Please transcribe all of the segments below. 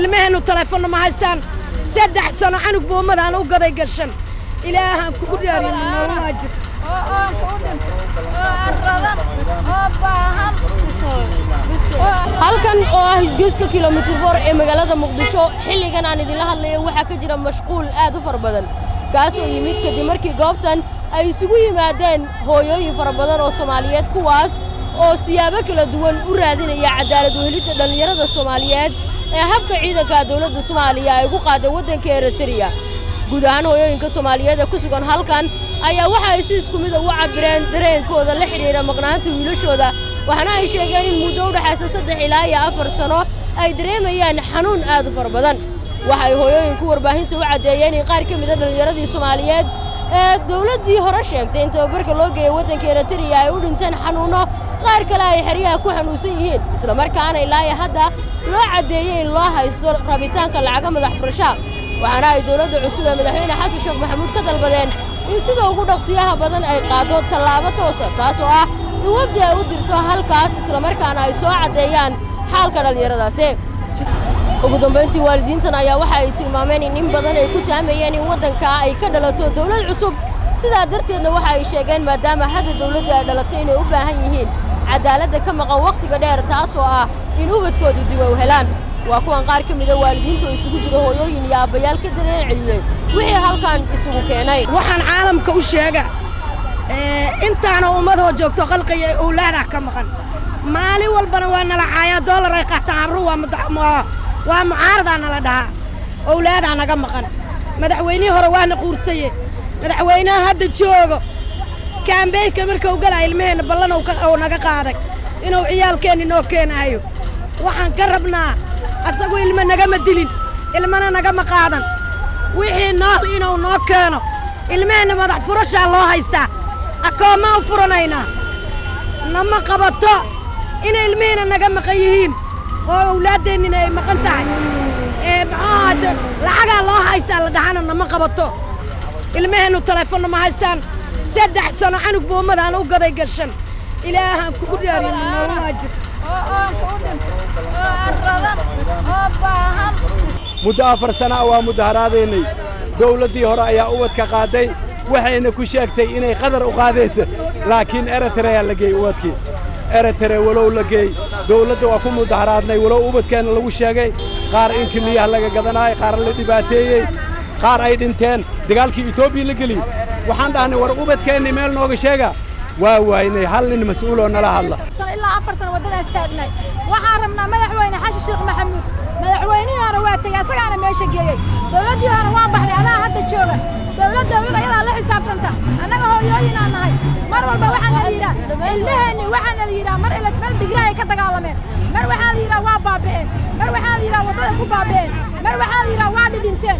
ilmaheennu taleefonna ma haystaan saddex sano canug boomadaan u gaday gashan ilaahaan kugu dhaariyin nololaa jirto halkan oo ah isgoyska kilomitir foor ee magaalada muqdisho xilligan aan idinla hadlayo waxaa ka jira mashquul aad u fara badan kaas oo yimid kadib markii goobtan ay isugu yimaadeen hooyooyin fara badan oo soomaaliyeed kuwaas oo siyaabo kala duwan u raadinaya cadaalad uhelidda dhallinyarada soomaaliyeed ee habka ciidanka dowladda soomaaliya ay ugu qaaday waddanka eritreya guud ahaan hooyooyinka soomaaliyeed ee ku sugan halkan ayaa waxa ay si isku mid a u cabireen dareenkooda la xidhiidha maqnaanta wiilashooda waxaana ay sheegeen in muddo u dhexaysa saddex ilaa iyo afar sano ay dareemayaan xanuun aad u fara badan waxa ay hooyooyinku warbaahinta u caddeeyeen in qaar ka mida dhallinyaradii soomaaliyeed ee dowladdii hore sheegtay in tababarka loo geeyay waddanka eritreya ay u dhinteen xanuunno qaar kale ay xeryaha ku xanuunsan yihiin islamarkaana ilaa iyo hadda loo caddeeyey in loo haysto rabitaanka lacaga madax furashaa waxaana ay dowladda cusub ee madaxweyne xasan sheekh maxamuud ka dalbadeen in sida ugu dhaqsiyaha badan ay qaado tallaabo toosa taas oo ah in wafdi ay u dirto halkaas islamarkaana ay soo caddeeyaan xaalka dhallinyaradaasi ugu dambayntii waalidiintan ayaa waxa ay tilmaameen in in badan ay ku taamayeen in waddankaa ay ka dhalato dawlad cusub sidaa darteedna waxa ay sheegeen maadaama hadda dawladda ay dhalatay inay u baahan yihiin cadaaladda ka maqan wakhtiga dheer taas oo ah in ubadkooda dib u helaan waa kuwan qaar ka mida waalidiinta oo isugu jira hooyooyin iyo aabbayaal ka dareen celiyey wixii halkan isugu keenay waxaan caalamka u sheega intaana ummadoo joogto qalqiga ee owlaadaa ka maqan maalin walbana waa nala caayaa doolar ay qaataan abru waa mucaaradaa nala dhahaa owlaadaa naga maqan madaxweynihii hore waana quursaye madaxweynaha hadda joogo kaambeynka markau galaa ilmaheenna ballan uu naga qaaday inuu ciyaalkeenni noo keenaayo waxaan ka rabnaa asagu ilmo nagama dilin ilmana nagama qaadan wixii nool inuu noo keeno ilmaheenna madax furashaa loo haystaa akoommaa u furanaynaa nama qabato inay ilmihiina naga maqan yihiin oo awlaaddeennina ay maqan tahay ee muxuu ahaate lacagaa loo haystaa la dhahana nama qabato ilmaheennu taleefonna ma haystaan saddex sano canug boomadaan u gaday gashan ilaahaan kugu dhaariyin nololaa jirto muddo afar sana waa mudaharaadaynay dawladdii hore ayaa ubadka qaaday waxayna ku sheegtay inay qadar u qaadaysa laakiin eritreyaa la geey ubadkii eritre walow la geey dawladda waa ku mudaharaadnay walow ubadkeenna lagu sheegay qaar in kiliyaha laga gadanaayo qaar la dhibaateeyey qaar ay dhinteen dagaalkii etoobiya la geliyey waxaan dhahnay war ubadkeenni meel nooga sheega waa waaynay hal nin mas'uuloo nala hadla ilaa afar sano waddadaas taagnay waxaan rabnaa madaxweyne xasan sheekh maxamuud madaxweynihii hore waa tegey asagaana meesha geeyey dawladdii hore waa baxday adaa hadda jooga dawlad dawlad ayadaa la xisaabtanta annaga hooyooyinaa nahay mar walba waxaa nala yidhaha ilmaheenni waxaa nala yidhaha mar ila meel digraa ay ka dagaalameen mar waxaa la yidhaha waa baaba'een mar waxaa la yidhaha waddaday ku baaba'een mar waxaa la yidhaha waa dhidhinteen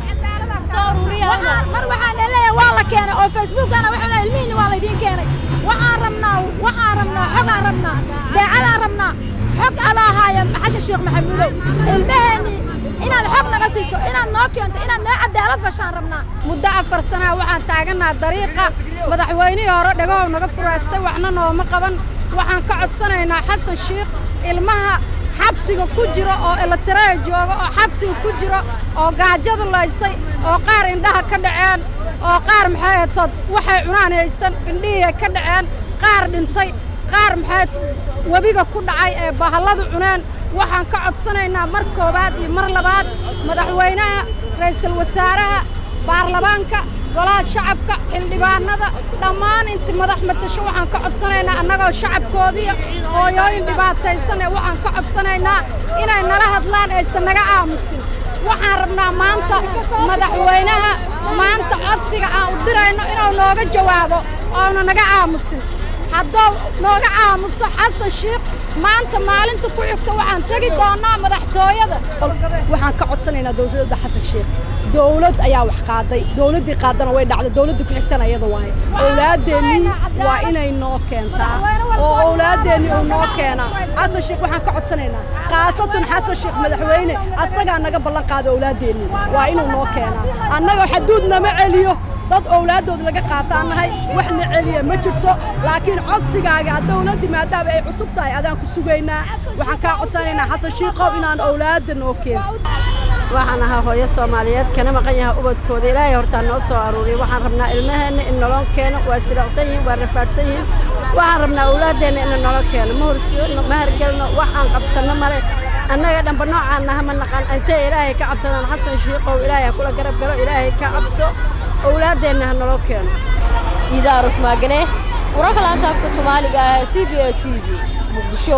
mar waxaa na leeyahay waa la keenay oo facebookana wuxuu leeyahay ilmihiinni waa laydiin keenay waxaan rabnaa waxaan rabnaa xogaan rabnaa daacadaan rabnaa xog alaahaya xashan sheekh maxamuudow ilmaheenni inaad xog naga siiso inaad noo keento inaad noo cadaalad fashaan rabnaa muddo afar sanaa waxaan taagannaha dariiqa madaxweynihii hore dhagow naga furaystay waxna nooma qaban waxaan ka codsanaynaa xasan sheekh ilmaha xabsiga ku jiro oo elitareya jooga oo xabsiga ku jiro oo gaajada laysay oo qaar indhaha ka dhaceen oo qaar maxay atood waxay cunaan haysan indhihii ka dhaceen qaar dhintay qaar maxay webiga ku dhacay ee bahalladu cuneen waxaan ka codsanaynaa mar koowaad iyo mar labaad madaxweynaha ra'iisul wasaaraha baarlamaanka golaha shacabka xildhibaanada dhammaan inta madax matasho waxaan ka codsanaynaa annagoo shacabkoodiiyo hooyooyin dhibaataysan ee waxaan ka codsanaynaa inay nala hadlaan aysan naga aamusin waxaan rabnaa maanta madaxweynaha maanta codsiga aan u dirayno inuu nooga jawaabo oonu naga aamusin hadduu nooga aamuso xasan sheekh maanta maalinta ku xigta waxaan tegi doonnaa madaxtooyada waxaan ka codsanaynaa dawladda xasan sheekh dawlad ayaa wax qaaday dawladdii qaadana way dhacday dawladda ku xigtana iyada waaye owlaadeennii waa inay noo keentaa oo owlaadeennii uu noo keenaa xasan sheekh waxaan ka codsanaynaa khaasatan xasan sheekh madaxweyne asagaa naga ballan qaada owlaadeennii waa inuu noo keenaa annaga xaduud nama celiyo dad owlaadooda laga qaataan nahay waxna celiya ma jirto laakiin codsigaaga dawladdii maadaama ay cusub tahay adaan ku sugaynaa waxaan kaa codsanaynaa xasan shiikow inaan owlaadda noo keento waxaan ahaa hooyo soomaaliyeed kana maqan yahay ubadkooda ilaahay hortaa noo soo aruuriya waxaan rabnaa ilmaheenna in nolon keeno waa silacsan yihiin waa rafaadsan yihiin waxaan rabnaa awlaaddeenna in nolo keeno ma horsiyono ma hargelno waxaan qabsanno male annaga dhanba noocaan naha ma naqaan intay ilaahay ka cabsadaan xasan shiiqow ilaahay ha kula garab galo ilaahay ka cabso awlaaddeenna ha nolo keeno iidaa rusmaagane wararka laanta afka soomaaliga ah ee c b a t v muqdisho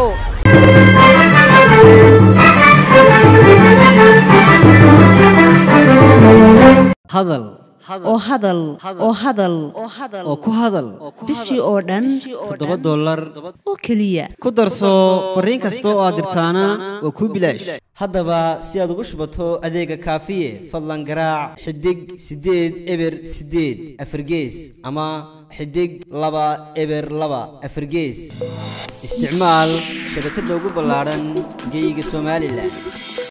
hadal oo hadal oo hadal oo ku hadal bishii oo dhan toddoba dollar oo keliya ku darso fariin kasta oo aad dirtaana waa kuu bilaash haddaba si aad ugu shubato adeega kaafiye fadlan garaac xidig siddeed eber siddeed afargees ama xidig laba eber laba afargees isticmaal shabakadda ugu ballaadhan geyga somalilan